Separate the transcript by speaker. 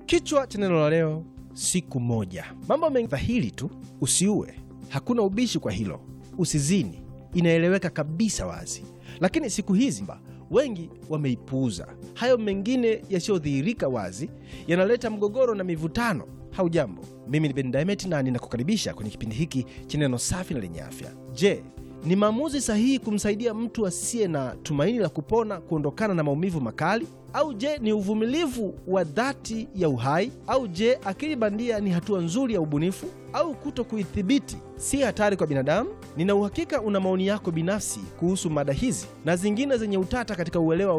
Speaker 1: Kichwa cha neno la leo, siku moja. Mambo mengi dhahiri tu: usiue, hakuna ubishi kwa hilo, usizini, inaeleweka kabisa wazi, lakini siku hizi wengi wameipuuza. Hayo mengine yasiyodhihirika wazi yanaleta mgogoro na mivutano. Haujambo, mimi ni Ben Diamond na ninakukaribisha kwenye kipindi hiki cha neno safi na lenye afya. Je, ni maamuzi sahihi kumsaidia mtu asiye na tumaini la kupona kuondokana na maumivu makali? Au je, ni uvumilivu wa dhati ya uhai? Au je, akili bandia ni hatua nzuri ya ubunifu? Au kuto kuithibiti si hatari kwa binadamu? Nina uhakika una maoni yako binafsi kuhusu mada hizi na zingine zenye utata katika uelewa